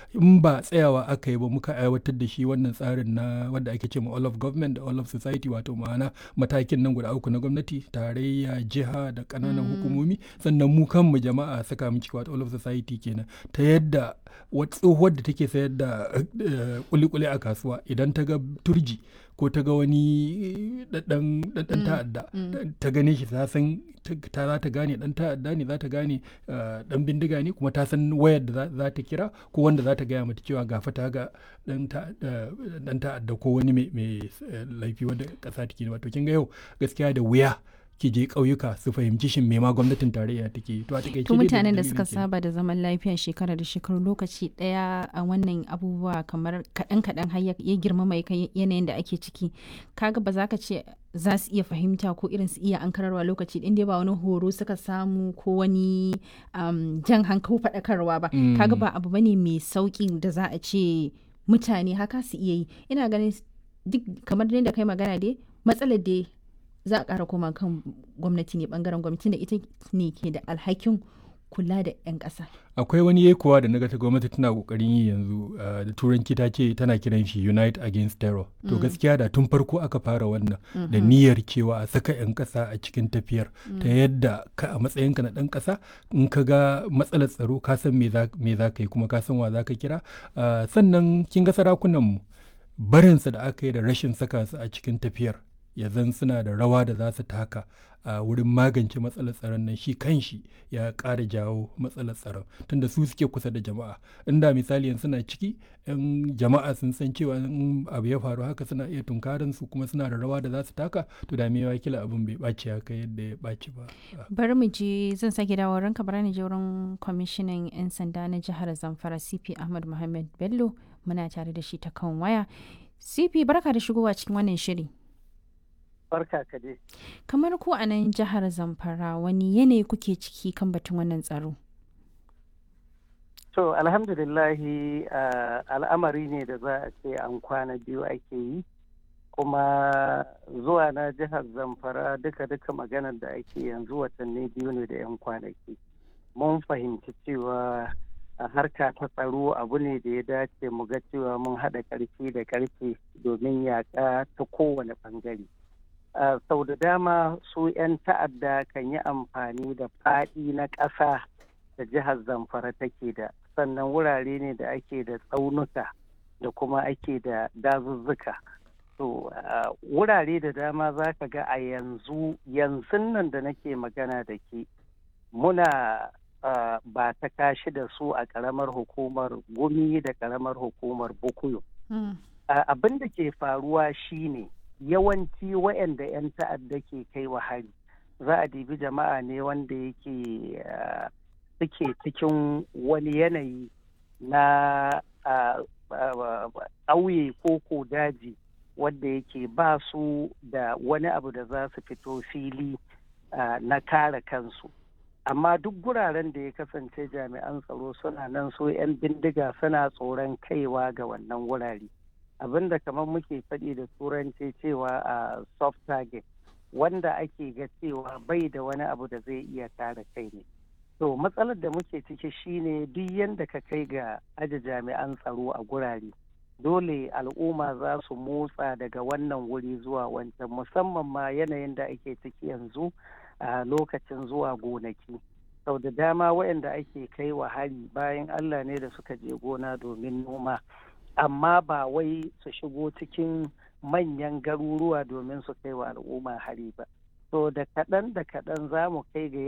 in ba tsayawa aka yi ba muka aiwatar da shi wannan tsarin na wanda ake ce ma all of government da all of society wato ma'ana matakin nan guda uku na gwamnati tarayya jiha da ƙananan hukumomi sannan mu kanmu jama'a saka mu ciki wato all of society kenan ta yadda tsohuwar da take sayar da kulikuli a kasuwa idan ta ga turji ko ta ga wani ɗan ta'adda ta gane shi ta san ta za ta gane ɗan ta'adda ne za ta gane ɗan bindiga ne kuma ta san wayar da za ta kira ko wanda za ta gaya mata cewa gafa ta ga ɗan ta'adda ko wani mai laifi wanda ƙasa take wato kin ga yau gaskiya da wuya ki je ƙauyuka su fahimci shin me ma gwamnatin tarayya take to a takaice to mutanen da suka saba da zaman lafiya shekara da shekaru lokaci daya a wannan abubuwa kamar kaɗan kaɗan har ya girmama yanayin da ake ciki kaga ba za ka ce za su iya fahimta ko irin su iya ankararwa lokaci ɗin dai ba wani horo suka samu ko wani jan hankali faɗakarwa ba kaga ba abu bane mai sauƙi da za a ce mutane haka su iya yi ina ganin duk kamar da kai magana dai matsalar dai za a ƙara koma kan gwamnati ne bangaren gwamnati da ita ne ke da alhakin kula da 'yan ƙasa. akwai wani yekuwa da naga ta gwamnati tana kokarin yi yanzu da turanci ta ce tana kiran shi unite against terror to gaskiya da tun farko aka fara wannan da niyyar cewa a saka 'yan ƙasa a cikin tafiyar ta yadda ka a matsayinka na ɗan ƙasa in ka ga matsalar tsaro ka san me za ka yi kuma ka san wa za ka kira sannan kin ga sarakunanmu barinsa da aka yi da rashin saka su a cikin tafiyar ya zan suna da rawa da za su taka a wurin magance matsalar tsaron nan shi kanshi ya ƙara jawo matsalar tsaron tunda su suke kusa da jama'a inda misali yanzu suna ciki yan jama'a sun san cewa in abu ya faru haka suna iya tunkarin su kuma suna da rawa da za su taka to da me kila abin bai ɓaci haka yadda ya ɓaci ba bari mu je zan sake dawo ranka bari ni je wurin kwamishinan yan sanda na jihar zamfara cp ahmad muhammad bello muna tare da shi ta kan waya cp barka da shigowa cikin wannan shiri barka ka dai. Kamar ku a nan jihar Zamfara wani yanayi kuke ciki kan batun wannan tsaro? To alhamdulillahi al'amari ne da za a ce an kwana biyu ake yi kuma zuwa na jihar Zamfara duka-duka maganar da ake yanzu watanni biyu ne da 'yan kwanaki. Mun fahimci cewa a harka ta tsaro abu ne da ya dace mu ga cewa mun haɗa ƙarfi da ƙarfe domin yaƙa ta kowane ɓangare. Uh, sau da dama su 'yan ta'adda kan yi amfani da faɗi na ƙasa da jihar zamfara take da sannan wurare ne da ake da tsaunuka da kuma ake da dazuzzuka to uh, wurare da dama za ka ga a yanzu yanzu nan da nake magana da ke muna uh, ba ta kashi da su a ƙaramar hukumar gumi da ƙaramar hukumar bukuyo mm. abin da ke faruwa shine ne yawanci waɗanda 'yan ta'adda ke kai wa hari za a dibi jama'a ne wanda yake suke cikin wani yanayi na ƙauye ko ko daji wanda yake ba su da wani abu da za su fito fili na kare kansu amma duk guraren da ya kasance jami'an tsaro suna nan so 'yan bindiga suna tsoron kaiwa ga wannan wurare. abin da kamar muke faɗi da turanci cewa a soft target wanda ake ga cewa bai da wani abu da zai iya kare kai ne to matsalar da muke ciki shine duk yadda ka kai ga aje jami'an tsaro a gurare dole al'umma za su motsa daga wannan wuri zuwa wancan musamman ma yanayin da ake ciki yanzu a lokacin zuwa gonaki sau da dama waɗanda ake kai wa hari bayan allah ne da suka je gona domin noma amma ba wai su shigo cikin manyan garuruwa domin su kai wa al'umma hari ba. So da kaɗan da kaɗan za mu kai ga